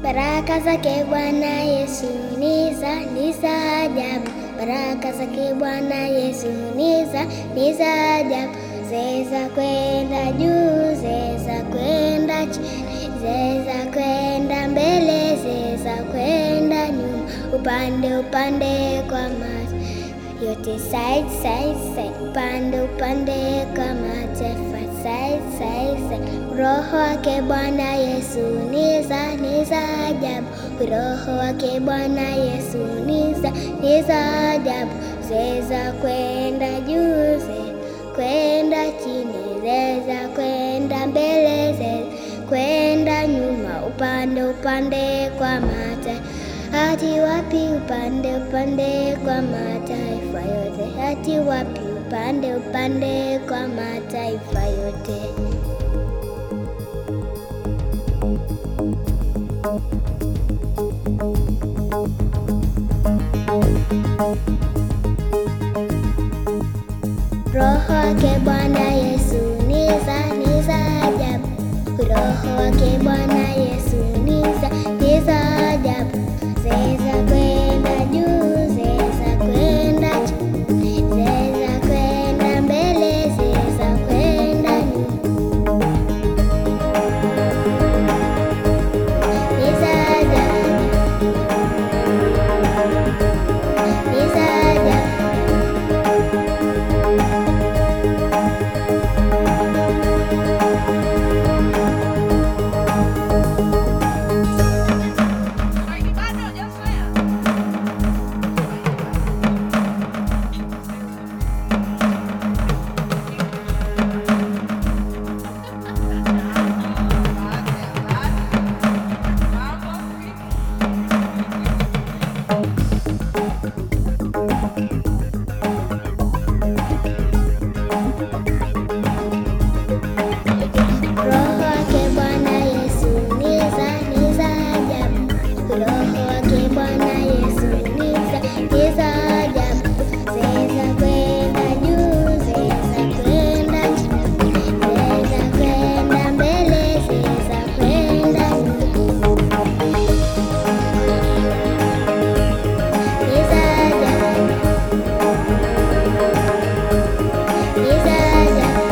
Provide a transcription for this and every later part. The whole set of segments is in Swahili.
Baraka zake Bwana Yesu ni za ni za ajabu. Baraka zake Bwana Yesu ni za ni za ajabu. Zeza kwenda juu, zeza kwenda chini, zeza kwenda mbele, zeza kwenda nyuma, upande upande kwa macho yote, side side side, upande upande kwa mataifa, side side side. Roho wake Bwana Yesu ni za ni za ajabu. Roho wake Bwana Yesu ni za ni za ajabu. Zeza kwenda juu, zeza kwenda chini, zeza kwenda mbele, zeza kwenda nyuma, upande upande kwa mataifa hati wapi? Upande upande kwa mataifa yote, hati wapi? Upande upande kwa mataifa yote. Roho wake Bwana Yesu ni za ni za ajabu. Roho wake Bwana Yesu ni za ni za ajabu. Zeza kwenda juu, zeza kwenda chini, zeza kwenda mbele, zeza kwenda nyuma. Ni za ajabu. Ni za ajabu. Roho wake Bwana Yesu ni za ni za ajabu. Roho wake Bwana Yesu ni za ni za ajabu. Zeza kwenda juu, zeza kwenda chini, zeza kwenda mbele, zeza kwenda nyuma. Ni za ajabu. Ni za ajabu.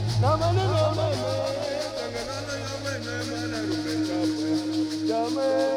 Jamani,